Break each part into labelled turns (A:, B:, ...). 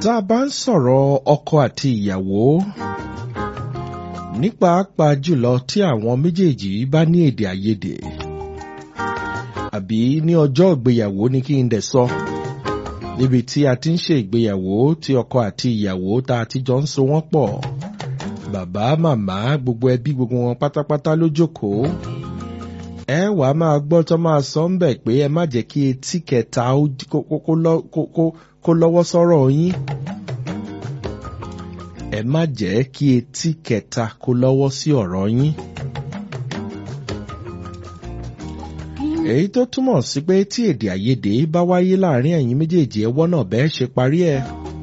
A: tá a bá ń sọ̀rọ̀ ọkọ àti ìyàwó ní pàápàá jùlọ tí àwọn méjèèjì bá ní èdè àìyedè àbí ní ọjọ́ ìgbéyàwó ni kí n dẹ̀ sọ níbi tí a ti ń ṣe ìgbéyàwó tí ọkọ àti ìyàwó tá a ti jọ ń so wọ́n pọ̀ bàbá màmá gbogbo ẹbí gbogbo wọn pátápátá ló jókòó ẹ wà á máa gbọ́ tó máa sọ ń bẹ̀ pé ẹ má jẹ́ kí etí kẹta kó lọ́wọ́ sọ́rọ̀ yín ẹ má jẹ́ kí etí kẹta kó lọ́wọ́ sí ọ̀rọ̀ yín. èyí tó túmọ̀ sí pé tí èdè àìyedè bá wáyé láàrin ẹ̀yin méjèèjì ẹwọ́ náà bẹ́ẹ̀ ṣe parí ẹ̀.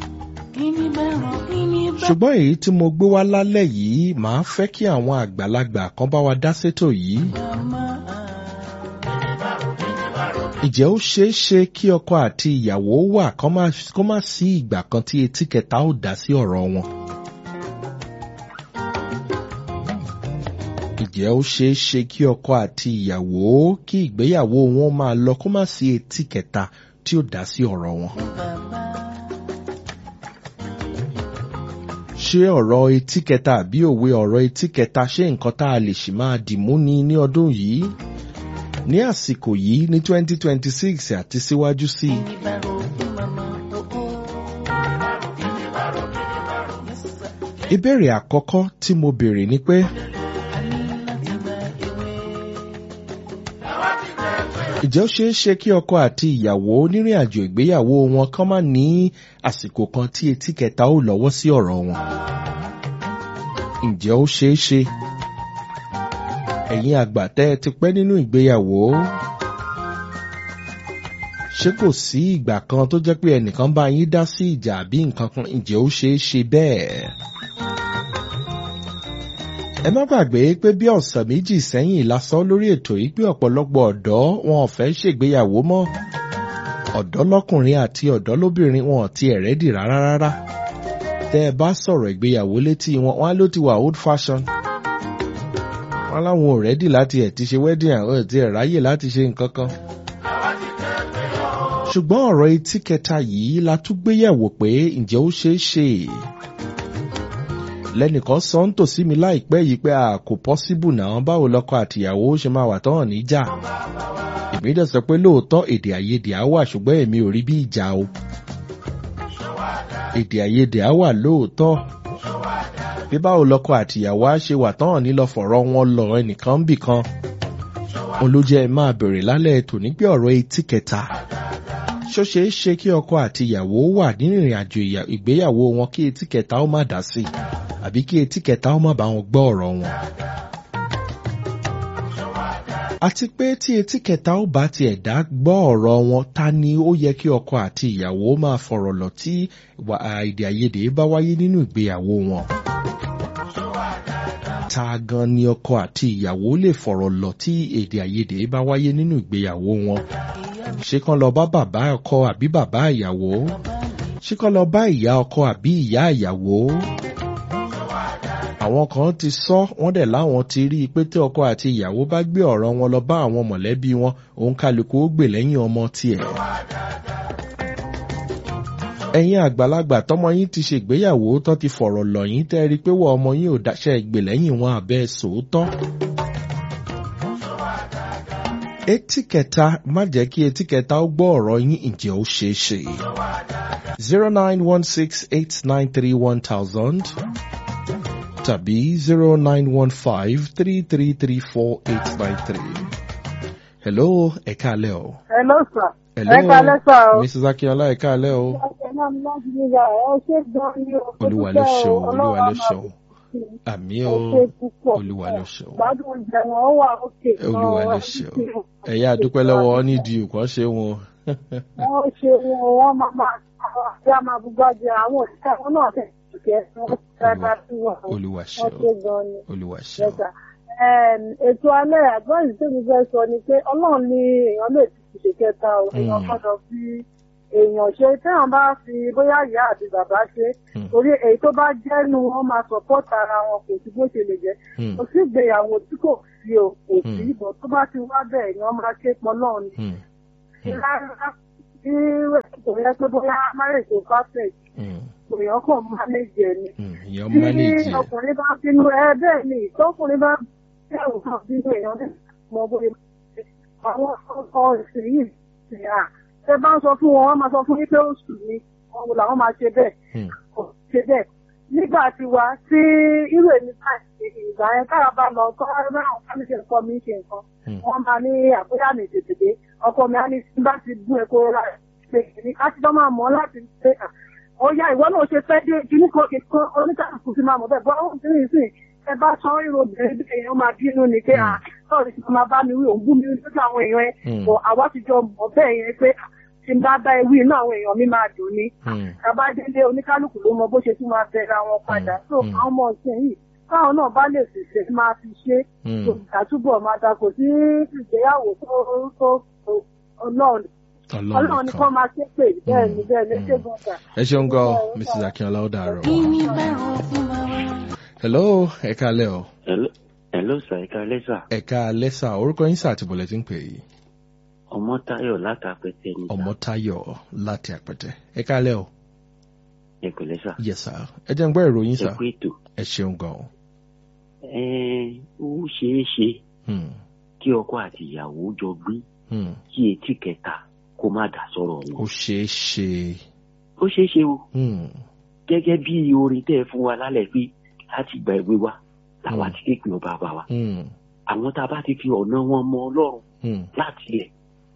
A: ṣùgbọ́n èyí tí mo gbé wá lálẹ́ yìí màá fẹ́ kí àwọn àgbàlagbà kan bá wa dá sétò yìí. Ìjẹ́ ó ṣeé ṣe kí ọkọ àti ìyàwó wà kó má sí ìgbà kan tí etí kẹta ó dá sí ọ̀rọ̀ wọn. Ìjẹ́ ó ṣeé ṣe kí ọkọ àti ìyàwó kí ìgbéyàwó wọn máa lọ kó má sí etí kẹta tí ó dá sí ọ̀rọ̀ wọn. Ṣé ọ̀rọ̀ etí kẹta àbí òwe ọ̀rọ̀ etí kẹta ṣé nǹkan tá a lè ṣì máa dìmú ni ní ọdún yìí? ní àsìkò yìí ní 2026 àti síwájú sí i. ìbéèrè àkọ́kọ́ tí mo béèrè ni pé ìjẹ́ ó ṣeé ṣe kí ọkọ àti ìyàwó nírìn àjò ìgbéyàwó wọn kán má ní àsìkò kan tí etí kẹta ó lọ́wọ́ sí ọ̀rọ̀ wọn. ǹjẹ́ ó ṣeé ṣe? ẹ̀yin àgbà tẹ́ ẹ ti pẹ́ nínú ìgbéyàwó ṣé kò sí ìgbà kan tó jẹ́ pé ẹnìkan bá yín dá sí ìjà àbí nǹkan kan ǹjẹ́ ó ṣeé ṣe bẹ́ẹ̀. ẹ má gbàgbé pé bí ọ̀sẹ̀ méjì sẹ́yìn lásán lórí ètò yìí pé ọ̀pọ̀lọpọ̀ ọ̀dọ́ wọn ò fẹ́ ṣègbéyàwó mọ́ ọ̀dọ́ lọ́kùnrin àti ọ̀dọ́ lóbìnrin wọn ò tiẹ̀ rẹ́dì rárá rárá tẹ́ ẹ bá sọ̀rọ̀ ìgbéyàwó létí wọn wọn á ló ti wà old fashion wọn láwọn ò rẹ́dì láti ẹ̀ ti ṣe wedding àwọn ẹ̀ ti ẹ̀ ráyè láti ṣe nǹkan kan. ṣùgbọ́n ọ̀rọ̀ etí kẹta yìí la tún gbéyẹ̀wò pé ǹjẹ́ ó ṣeé ṣe. lẹ́nìkan sọ ń tòsí mi láìpẹ́ yìí pé a kò pọ́síbù náà báwo lọ́kọ àtìyàwó ṣe máa wà tán níjà. èmi dẹ̀ sọ pé lóòótọ́ èdè àìyedè á wà ṣùgbọ́n èmi ò rí bí ìjà o. èdè àìyedè á wà lóòótọ́ bí báwo lọkọ àtìyàwó á ṣe wà tán ní lọ fọ̀rọ̀ wọn lọ ẹnìkan ń bì kan. òun ló jẹ́ ẹ máa bèrè lálẹ́ tòní pé ọ̀rọ̀ etí kẹta. ṣó ṣeé ṣe kí ọkọ àtìyàwó wà nínú ìrìn àjò ìgbéyàwó wọn kí etí kẹta ó má dá sí àbí kí etí kẹta ó má bá wọn gbọ́ ọ̀rọ̀ wọn. àti pé tí etí kẹta ó bá tiẹ̀ dá gbọ́ ọ̀rọ̀ wọn ta ni ó yẹ kí ọkọ àti ìyàwó máa fọ̀rọ̀ lọ tí èdè àìyedè bá wáyé nínú ìgbéyàwó wọn ta gan ni ọkọ àti ìyàwó lè fọ̀rọ̀ lọ tí èdè àìyedè bá wáyé nínú ìgbéyàwó wọn. ṣé kán lọ bá bàbá ọkọ àbí bàbá ìyàwó? ṣé kán lọ bá ìyá ọkọ àbí ìyá ìyàwó? àwọn kan ti sọ wọ́n dẹ̀ láwọn ti rí i pé tí ọkọ àti ìyàwó bá gbé ọ̀rọ̀ wọn lọ bá àwọn mọ̀lẹ́bí wọn òun kálukú ó gbè lẹ́yìn ọmọ tiẹ̀ ẹ̀yin àgbàlagbà tọmọ yín ti ṣègbéyàwó tó ti fọ̀rọ̀ lọ̀ yín tẹ́ rí i pé wọ́n ọmọ yín ò dáṣẹ́ ìgbè lẹ́yìn wọn àbẹ́ sòótọ́. etí kẹta má jẹ́ kí etí kẹta ó gbọ́ ọ̀rọ̀ yín ǹjẹ́ ó ṣeé ṣe. zero nine one six eight nine three one thousand tàbí zero nine one five three three three four eight nine three. hello ẹ̀ka alẹ́ o.
B: hello sir.
A: hello
B: ẹ̀ka alẹ́ sir o.
A: mrs akínọlá ẹ̀ka alẹ́ o olúwa ló ṣe o olúwa ló ṣe o àmì o olúwa ló ṣe o olúwa ló ṣe o ẹ̀yà àdúpẹ́ lọ́wọ́ ọ nídìí nǹkan ṣe wọn.
B: wọ́n ṣe wọn wọ́n máa máa ṣe àmà gbájẹ àwọn òṣìṣẹ́ wọn náà tẹ̀ ṣùkẹ́ wọn dáadáa sí wọn.
A: olúwa ṣe
B: wọ́n ṣe gan ni.
A: o olúwa ṣe o.
B: ètò alẹ́ àgbọ̀nsì tí mo fẹ́ sọ ni pé ọlọ́run ní èèyàn lè ti ṣe kẹta o èèyàn gbọ́dọ̀ fi èèyàn ṣe téèyàn bá fi bóyá ìyá àti bàbá ṣe torí èyí tó bá jẹ́nu wọn máa support ara wọn kò sí bó ṣe lè jẹ́ kò sí ìgbéyàwó tí kò fi o kò sí ìbọn tó bá ti wá bẹ́ẹ̀ èèyàn máa ké pọn náà ni. rárá bí kò yẹ pé bóyá marriage is perfect èèyàn kàn mánéjì ẹ̀ ni.
A: Hmm, èèyàn
B: tí
A: mánéjì ẹ̀.
B: ọkùnrin bá bínú ẹ bẹ́ẹ̀ ni tọkùnrin bá bẹ̀rù kan bínú èèyàn ní mọ bóyá àwọn ọkọ ìsìn yìí sì à ẹ bá ń sọ fún wọn wọn máa sọ fún yín pé ó sùn ni wọn wò làwọn máa ṣe bẹ́ẹ̀
A: Hmm,
B: kò ṣe bẹ́ẹ̀ nígbà tí wá tí irú èmi káàkiri ìgbà yẹn kára bá lọ kọ́ ẹ bá àwọn fámìlì ẹ̀kọ́ mi ṣe nǹkan
A: hmm,
B: wọ́n máa ní àbúyá mi tètè dé ọkọ mi á ní tí bá ti gún epo ra pé kìíní ká ti dán máa mọ̀ láti pé à ó yá ìwọ náà ṣe fẹ́ dé kíní kan kì kan oníkàkùn ti máa mọ̀ bẹ́ẹ̀ bọ́ ó ti rìn sí ẹ bá sọ ìrò obìnrin bí èèyàn máa bínú ni pé à sọ̀rọ̀ ti máa bá mi wí òun bú mi lójú àwọn èèyàn ẹ
A: Hmm.
B: bọ̀ àwa ti jọ mọ̀ bẹ́ẹ̀ yẹn pé à, tí n bá bá ewì inú àwọn èèyàn mi máa dùn ni
A: hmm,
B: tàbá délé oníkálukú ló mọ bó ṣe tún máa bẹ̀rẹ̀ àwọn padà
A: Mm,
B: so
A: mm.
B: àwọn ọmọ ọ̀sìn yìí káwọn náà bá lè ṣèṣe máa fi ṣe
A: hmm.
B: àtúbọ̀ máa da kò sí ìgbéyàwó tó tó ọlọ́run ọlọ́run
A: ọlọ́run
B: ni
A: kan.
B: kọ́ máa ṣe pé bẹ́ẹ̀ ni bẹ́ẹ̀ ni
A: Mm.
B: ṣé gbọ́dọ̀.
A: ẹ ṣeun gan mrs akínọlá ó dàárọ̀.
C: Kíni bẹ̀rù fún bàbá?
A: hello ẹ káalẹ́ o
D: Hello, hello sir, ẹ̀ka lẹ́sà.
A: ẹ káalẹ́ sà orúkọ yín sà àti bọ̀lẹ̀ tí ń pè yìí
D: Ọmọ Táyọ̀ látàpẹ̀tẹ̀ ní
A: ọmọtáyọ̀ láti àpẹtẹ ẹ káalẹ́ o
D: ẹ̀kọ́ lẹ́sà.
A: yes sà ẹ jẹ́ ń gbọ́ ìròyìn sà
D: Ẹ̀kú ètò.
A: ẹ ṣeun gan o.
D: Ẹ ó ṣeé ṣe
A: Hmm,
D: kí ọkọ àti ìyàwó jọ gbé
A: hmm.
D: kí etí kẹta kó má dà sọ̀rọ̀
A: ó
D: wọn.
A: ṣeé ṣe.
D: Ó ṣeé ṣe o,
A: Hmm,
D: gẹ́gẹ́ bí orin tẹ́ ẹ fún wa lálẹ́ pé láti gba ìwé wa làwa
A: Mm.
D: ti kéèpé ọba bá wa.
A: hmm,
D: Àwọn tá a bá ti fi ọ̀nà wọn mọ Ọlọ́run
A: hmm.
D: láti ilẹ̀.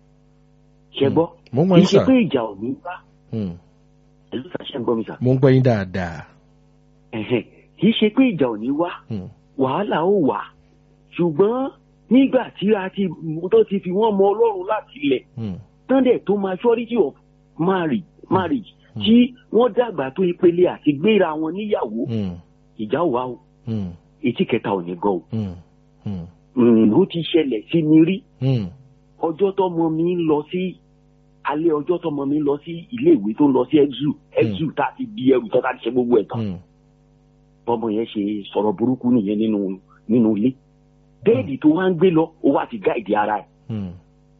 D: Ṣẹ gbọ́?
A: mo ń gbọ́
D: Kì í
A: yín
D: ṣe
A: sà
D: pé ìjà ò ní bá.
A: Hmm,
D: Ẹ̀lú sàṣẹ́ ń gbọ́ mi sà.
A: mo ń gbọ́ yín dáadáa.
D: Ẹ̀hẹ̀n, Kì í ṣe pé ìjà ò ní wá.
A: Hmm,
D: wàhálà ó wà ṣùgbọ́n nígbà tí a ti tó ti fi wọ́n mọ ọlọ́run láti ilẹ̀
A: hmm,
D: tán dẹ̀ tó maturity of marriage marriage
A: Mm.
D: tí wọ́n dàgbà tó ìpele àti gbéra wọn níyàwó
A: hmm,
D: ìjà ò wá o
A: hmm,
D: etí kẹta ò ní gan o
A: hmm, hmm,
D: Mm, ó ti ṣẹlẹ̀ sí mi rí
A: hmm,
D: ọjọ́ tọmọ mi ń lọ sí alẹ́ ọjọ́ tọmọ mi ń lọ sí ilé ìwé tó ń lọ sí exu exu tá a ti di ẹrù tó tá a ti ṣe gbogbo ẹ̀ tán
A: hmm.
D: bọ́mọ yẹn ṣe sọ̀rọ̀ burúkú nìyẹn nínú nínú ilé bẹ́ẹ̀dì tó wá ń gbé lọ ó wá ti gáìdì ara ẹ̀
A: Hmm,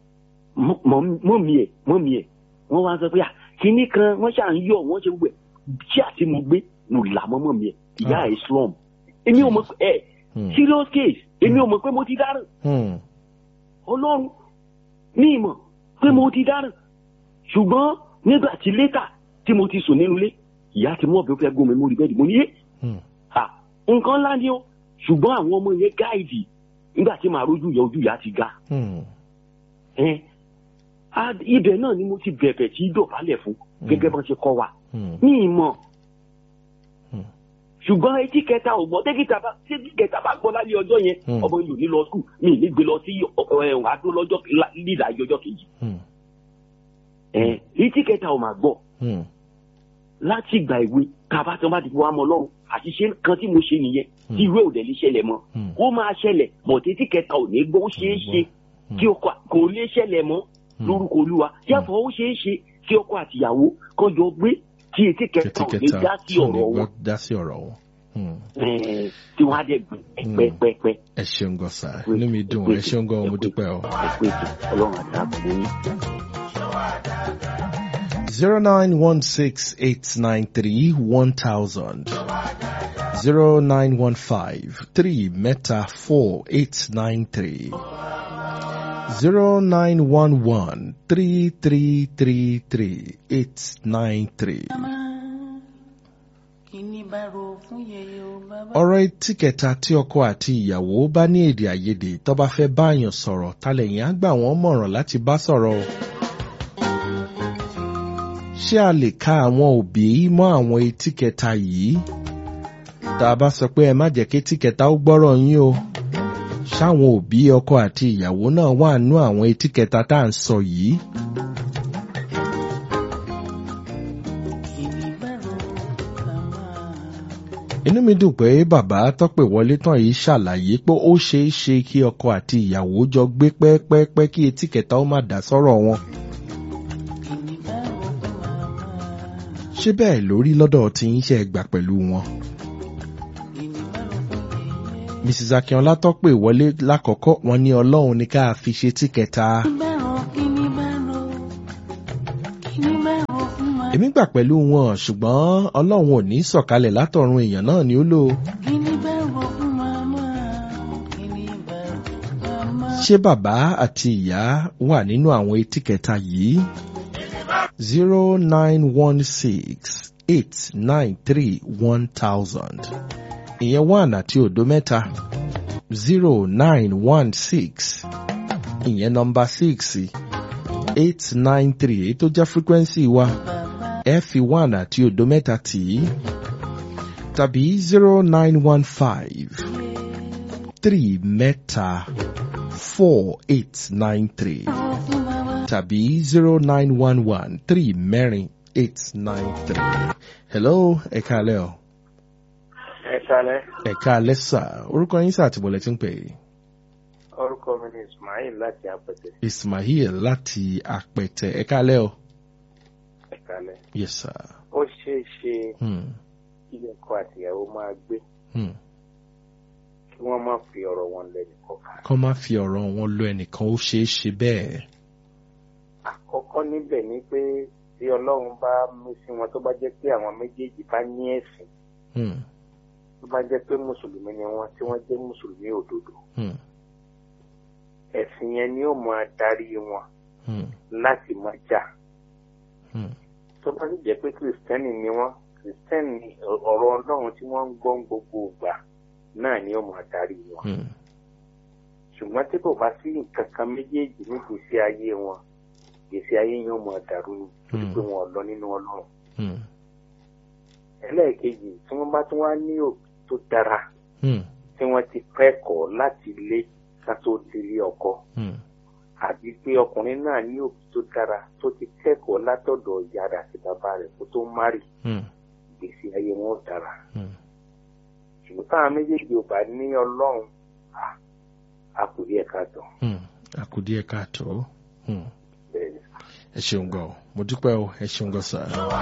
D: mọ́mí ẹ̀ mọ́mí ẹ̀ wọ́n wá sọ pé à kínní kan wọ́n ṣà ń yọ̀ wọ́n ṣe gbogbo ẹ̀ tí àti mo gbé mo là mọ́ mọ́mí ẹ̀ ìyá
A: Ah.
D: ẹ̀ slum èmi ò mọ̀ pé ẹ̀
A: hmm,
D: serious case èmi ò mọ̀ pé mo ti dáràn
A: hmm,
D: ọlọ́run ní ìmọ̀ pé mo ti dáràn ṣùgbọ́n nígbà tí létà tí mo ti sùn nínú ilé ìyá ti mú ọ̀bẹ ó fẹ́ gún mi mórí bẹ́ẹ̀dì mo ní yé
A: hmm.
D: à nǹkan ńlá ni ó ṣùgbọ́n àwọn ọmọ yẹn gáìdì nígbà tí màá rójú yẹ ojú ìyá ti ga
A: Hmm,
D: ẹ á- ibẹ̀ náà ni mo ti bẹ̀bẹ̀ tí dọ̀bálẹ̀ fún gẹ́gẹ́ bọ́n ṣe kọ́ wa
A: hmm,
D: ní ìmọ̀
A: Hmm.
D: ṣùgbọ́n etí kẹta ò gbọ́ tẹ́kítà bá tẹ́kí kẹta bá gbọ́ lálẹ́ ọjọ́ yẹn
A: Hmm.
D: ọmọ yìí ò ní lọ skul mi ì ní gbé lọ sí ẹ̀wọ̀n adó lọ́jọ́ lídà ọjọ́ kejì
A: hmm,
D: ẹ etí kẹta ò máa gbọ́
A: hmm,
D: láti ìgbà ìwé kaba tí wọ́n bá ti fi wá mọ́ lọ́rùn àṣìṣe kan tí mo ṣe nìyẹn
A: Hmm.
D: tí ìwé ò dẹ̀ lè ṣẹlẹ̀ mọ́
A: hmm.
D: ó máa ṣẹlẹ̀ bọ̀tẹ́ etí kẹta ò ní gbọ́ ó ṣeé ṣe
A: Hmm.
D: kí ọkọ kò lè ṣẹlẹ̀ mọ́
A: Hmm.
D: lórúkọ olúwa yàtọ̀ ó ṣeé ṣe kí ọkọ àtìyàwó kan jọ gbé tí etí kẹta ò ní
A: kẹtíkẹta
D: dá sí
A: tí ò ní
D: ọ̀rọ̀
A: gbọ́
D: wọn
A: dá sí ọ̀rọ̀ wọn. Hmm.
D: Ẹ̀ẹ́, tí wọ́n á dẹ̀ gbé pẹ́pẹ́pẹ́
A: ẹ ṣeun gan sa inú mi dùn ẹ ṣeun gan mo dúpẹ́ o.
D: ẹ̀pẹ́ ètò ọlọ́run àti àbúrò yín.
A: zero nine one six eight nine three one thousand zero nine one five three mẹ́ta four eight nine three zero nine one one three three three three eight nine three.
C: Kíni bẹ̀rù fún yèyé o bàbá?
A: ọ̀rọ̀ etí kẹta tí ọkọ àti ìyàwó bá ní èdè àìyedè tó bá fẹ́ báyàn sọ̀rọ̀ talẹ̀yìn á gbà wọ́n mọ̀ràn láti bá sọ̀rọ̀ o. ṣé a lè ka àwọn òbí mọ́ àwọn etí kẹta yìí? tá a bá sọ pé ẹ má jẹ́ kí etí kẹta ó gbọ́rọ̀ yín o. ṣáwọn òbí ọkọ àti ìyàwó náà wà nú àwọn etí kẹta tá à ń sọ yìí?
C: Kíni bẹ̀rù bàbá?
A: inú mi dùn pé bàbá tọ́pẹ̀ wọlé tán yìí ṣàlàyé pé ó ṣeé ṣe kí ọkọ àti ìyàwó jọ gbé pẹ́ẹ́pẹ́ẹ́pẹ́ kí etí kẹta ó má dá sọ́rọ̀ wọn.
C: Kíni bẹ̀rù fún bàbá?
A: ṣé bẹ́ẹ̀ lórí lọ́dọ̀ tí ń ṣe gbà pẹ̀lú wọn.
C: Kíni bẹ̀rù fún yèyé?
A: mrs akínọlá tọ́pẹ̀ wọlé lákọ̀ọ́kọ́ wọn ní ọlọ́run ní ká fi ṣe tí kẹta.
C: Kíni bẹ̀rù kíni bẹ̀rù? Kíni bẹ̀rù fún bàbá?
A: èmi gbà pẹ̀lú wọn ṣùgbọ́n ọlọ́run ò ní sọ̀kalẹ̀ látọ̀run èèyàn náà ni ó lò.
C: kí ni bá rò fún màmá kí ni bá rò fún màmá.
A: ṣé bàbá àti ìyá wà nínú àwọn etí kẹta yìí? zero nine one six eight nine three one thousand ìyẹn one àti òdo mẹ́ta zero nine one six ìyẹn nọmba six eight nine three èyí tó jẹ́ frequency wa ẹ fi one àti òdo mẹ́ta tì í tàbí zero nine one five three mẹ́ta four eight nine three tàbí zero nine one one three mẹ́rin eight nine three. hello ẹ káalẹ́ o.
E: ẹ kalẹ
A: ẹ káalẹ́ sà orúkọ yín sà àtìbọ̀lẹ̀ tí ń pè é.
E: orúkọ mi ni ismail láti apẹtẹ
A: ismail láti àpẹtẹ ẹ káalẹ́ o.
E: ẹ kalẹ
A: yes sir.
E: ó ṣeé ṣe
A: Hmm.
E: kí ọkọ àtìyàwó máa gbé
A: Hmm.
E: kí wọn má fi ọrọ wọn lẹnu kọkà
A: kọ́ má fi ọ̀rọ̀ wọn lọ ẹnìkan ó ṣeé ṣe bẹ́ẹ̀.
E: àkọkọ níbẹ ni pé tí ọlọrun bá mú sí wọn tó bá jẹ pé àwọn méjèèjì bá ní ẹsìn
A: Hmm.
E: tó bá jẹ pé mùsùlùmí ni wọn tí wọn jẹ mùsùlùmí òdodo
A: Hmm.
E: ẹsìn yẹn ni ó máa darí wọn
A: Hmm.
E: láti máa jà
A: Hmm.
E: tó bá sì jẹ pé kìrìsìtẹ́nì ni wọn kìrìsìtẹ́nì ọ̀rọ̀ ọlọ́run tí wọ́n ń gbọ́ ń gbogbo ìgbà náà ni ó máa darí wọn.
A: Hmm.
E: ṣùgbọ́n tí kò bá sí nǹkan kan méjèèjì ní gbèsè ayé wọn gbèsè ayé yóò máa dàrú ni torí pé wọn ò lọ nínú ọlọ́run.
A: Hmm.
E: ẹlẹ́ẹ̀kejì tí wọ́n bá tún wá ní òbí tó dára
A: Hmm.
E: tí wọ́n ti kẹ́kọ̀ọ́ láti ilé ká tó délé ọkọ
A: Hmm.
E: àbí pé ọkùnrin náà ní òbí tó dára tó ti kẹ́kọ̀ọ́ látọ̀dọ̀ ìyá rẹ̀ àti bàbá rẹ̀ kó tó márì
A: Hmm.
E: gbèsè ayé wọn ò dára.
A: Hmm.
E: ṣùgbọ́n táwọn méjèèjì ò bá ní ọlọ́run à- a kò rí ẹ̀ka tán
A: Hmm. àkùdíẹ̀ káàtó. Hmm.
E: bẹ́ẹ̀ ni.
A: ẹ ṣeun gan o mo dúpẹ́ o ẹ ṣeun gan sà.